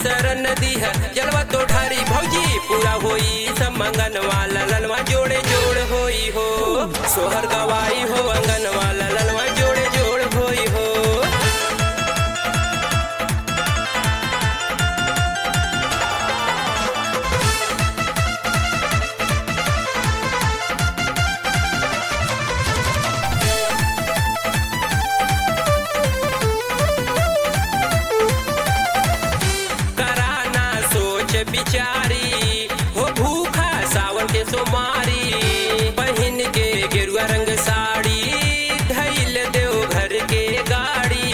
शरण दी है जलवा तो ढारी भौजी पूरा होई सब मंगन वाला ललवा जोड़े जोड़ होई हो सोहर गवाई हो अंगन वाला ललवा जोड़े जोड़ होई हो कराना सोच बिचारी हो भूखा सावन के सोमारी पहन के गेरुआ रंग साड़ी धैल देव घर के गाड़ी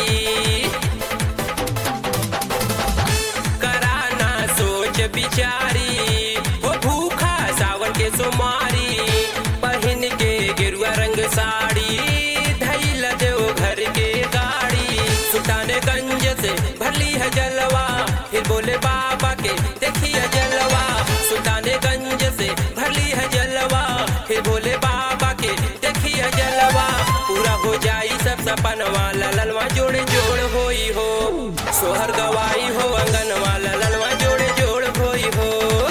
कराना सोच बिचारी हो भूखा सावन के सोमारी पहन के गेरुआ रंग साड़ी धैल देव घर के गाड़ी सुल्तानगंज से भरली है जलवा फिर बोले बाबा के देखिए जलवा सुल्तानगंज से भरली है जलवा फिर बोले बाबा के देखिए जलवा पूरा हो जाई सब सपन वाला ललवा जोड़े जोड़ होई हो सोहर गवाई हो अंगन वाला ललवा जोड़े जोड़ होई हो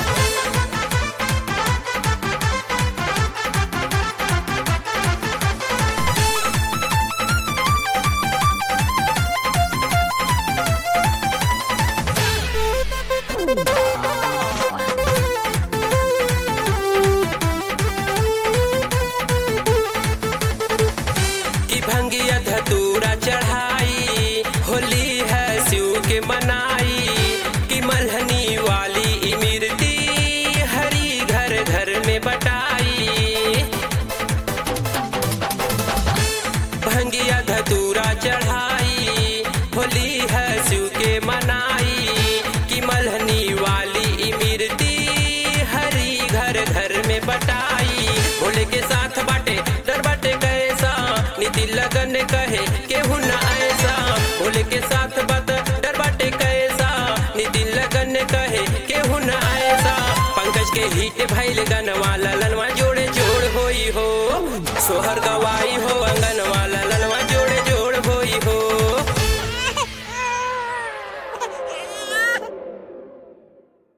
कि भंगिया धतूरा चढ़ाई होली है शिव के मनाई कि मल्हनी वाली इमरती हरी घर घर में बटाई भंगिया धतूरा चढ़ाई होली है शिव के मनाई कि मल्हनी वाली इमरती हरी घर घर में बटाई भोले के साथ बाटे डर बाटे कैसा नीति लगन कहे केहू न ऐसा भोले के साथ बात डर बाटे कैसा नीति लगन कहे केहू न ऐसा पंकज के हिट भैल गन